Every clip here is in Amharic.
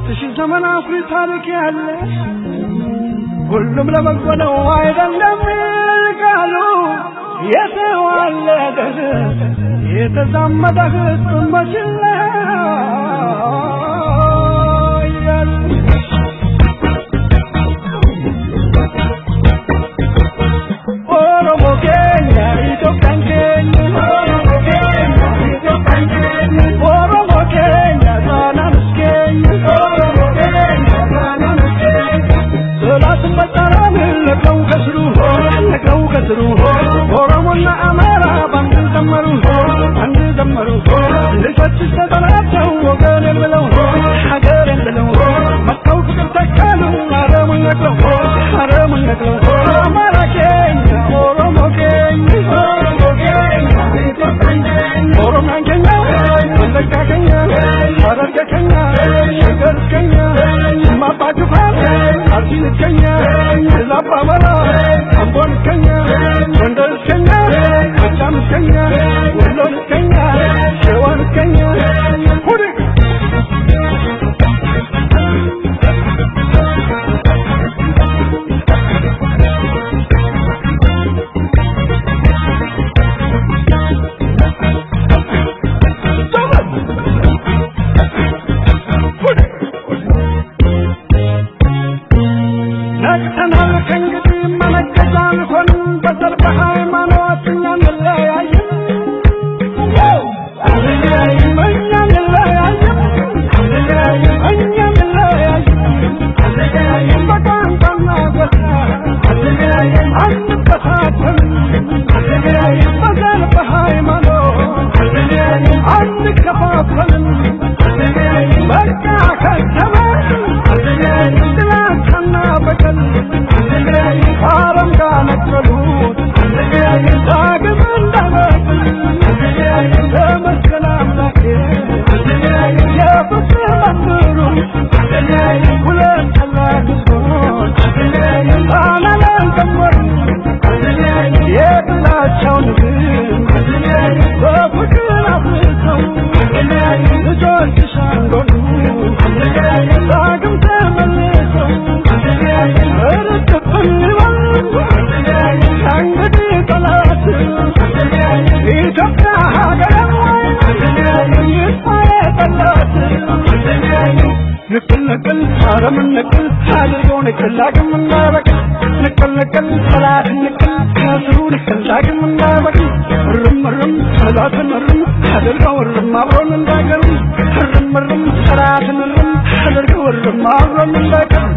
ሶስት ሺህ ዘመን አኩሪ ታሪክ ያለ ሁሉም ለበጎ ነው አይደለም ቃሉ የተዋለደ የተዛመደ ህዝብ መችላ ኦሮሞ ኬኛ ኢትዮጵያን ኬኛ ኦሮሞ ኬኛ ጣናንስ ኬኛ ጥላትን በጣራን ነቅለው ከስሩ ነቅለው ከስሩ ኦሮሞና አማራ ባንድ ዘመሩ አንድ ዘመሩ ልጆችስ ተጠላቸው ወገን ብለው ሀገር ብለው መጥተው ፍቅር ተካሉ አረሙን ነቅለው አረሙን ነቅለው አማራ ኬኛ ኦሮሞ ኬኛ ኦሮሚያን ኬኛ ወለጋ ኬኛ ሐረርጌ ኬኛ ሸገር ኬኛ ማባ ጅፋር አርሲን ኬኛ ላባ መራ አምቦን ኬኛ ጎንደር ኬኛ ጎጃም ኬኛ ወሎ ኬኛ ሸዋን ኬኛ ሁሉ ነቅተናል ከእንግዲህ መነገጃ አንሆንም በዘር በሃይማኖት እኛ እንለያይም አንለያይም እኛ እንለያይም እኛ እንለያይም በቋንቋና ጎሳ አንበታተንም በዘር በሃይማኖት አንከፋፈልም በቃ ከተማ ጥላቻና በቀል ከአረም ጋር ነቀሉት ዳግም እንዳይበቅል ተመስገን አምላኬ የፍቅር መምህሩ ሁለት ታላቅ ሕዝቦች ጣና ላይ ዘመሩ የጥላቻውን ግንብ በፍቅር አፍርሰው ልጆችሽ አንዶሉ ዳግም ተመልሰው እርጥብን ይበል ከእንግዲህ ጠላት ኢትዮጵያ ሀገር ይጥፋ የጠላት ንቅል ንቅል አረምን ንቅል አድርገው ንቅል ዳግም እንዳይበቅል ንቅል ንቅል ጠላት ንቅል ከስሩ ንቅል ዳግም እንዳይበቅል እርም እርም ጠላትን እርም አድርገው እርም አብሮን እንዳይቀርም እርም እርም ጠላትን እርም አድርገው እርም አብሮን እንዳይቀርም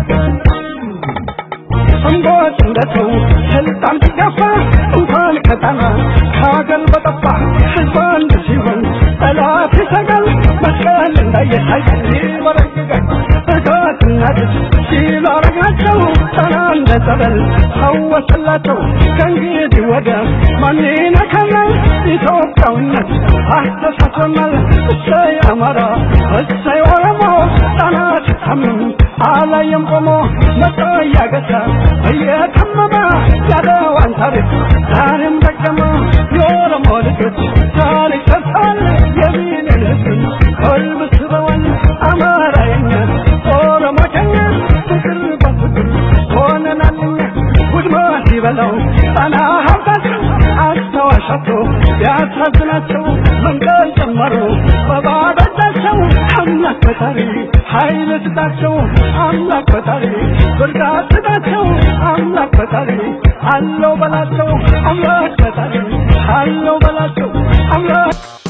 እንቦጭ እንደሰው ስልጣን ሲገፋ እንኳን ከጣና ከሀገር በጠፋ ህዝብ አንድ ሲሆን ጠላት ይሰጋል መስቀል እንዳየታይ ይበረግጋል እጋትና ድስ ሲሉ አረጋቸው ጣና እንደ ጸበል ፈወሰላቸው ከእንግዲህ ወደ ማን ይነካናል ኢትዮጵያዊነት አስተሳስበናል እሰይ አማራ እሰይ ኦሮሞ ጣና ሲታምም አላየም ቆሞ መጣ እያገሳ እየተመመ ያለዋን ታሪክ ዛሬም ደገመ የኦሮሞ ልጆች ታሪክ ሰርተዋል የሚንልስን ቀልብ ስበዋል አማራየኛ ኦሮሞ ከኛ ፍቅር በፍቅር ሆነናልኛ ውድመት ሲበላው ጣና ሀብታቸው አስተዋሻቸው ቢያሳዝናቸው መንቀል ጨመሩ በባዶ እጃቸው አምላክ ፈጣሪ ኃይል ስጣቸው አምላክ ፈጣሪ ብርታት ስጣቸው አምላክ ፈጣሪ አለው በላቸው አምላክ ፈጣሪ አለው በላቸው አምላክ